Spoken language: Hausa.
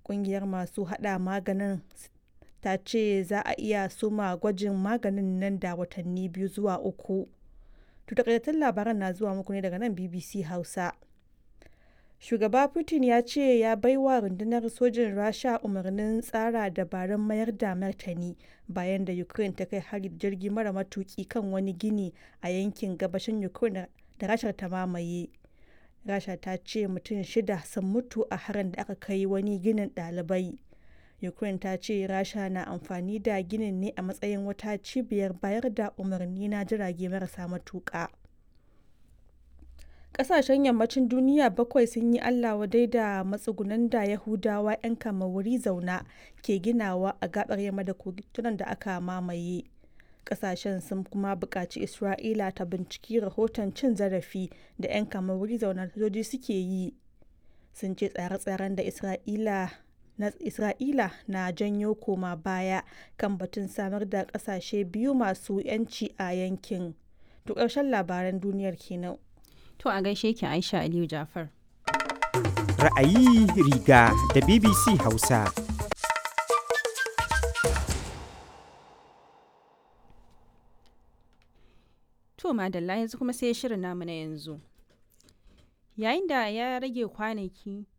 Ƙungiyar masu haɗa maganin ta ce za a iya soma gwajin maganin nan da watanni biyu zuwa uku. To takaitattun labaran na zuwa muku ne daga nan BBC Hausa. Shugaba Putin ya ce ya baiwa rundunar sojin Rasha umarnin tsara dabarun mayar da martani bayan da Ukraine ta kai hari da jirgi mara matuki kan wani gini a yankin gabashin Ukraine da Rashar ta mamaye. Rasha ta ce mutum shida sun mutu a harin da aka kai wani ginin ɗalibai. Ukraine ta ce Rasha na amfani da ginin ne a matsayin wata cibiyar bayar da umarni na jirage marasa matuƙa. Ƙasashen yammacin duniya bakwai sun yi Allah wadai da matsugunan da Yahudawa 'yan wuri zauna ke ginawa a gabar yamma da kogitunan da aka mamaye. Ƙasashen sun kuma buƙaci Isra'ila ta binciki rahoton cin zarafi da 'yan wuri zauna sojoji suke yi. Sun ce tsare-tsaren da Isra'ila na Isra'ila na janyo koma baya kan batun samar da ƙasashe biyu masu 'yanci a yankin. To ƙarshen labaran duniyar kenan. To a gaishe ki Aisha Aliyu Jafar. Ra'ayi riga da BBC Hausa. To madalla yanzu kuma sai shirin namu na yanzu. Yayin da ya rage kwanaki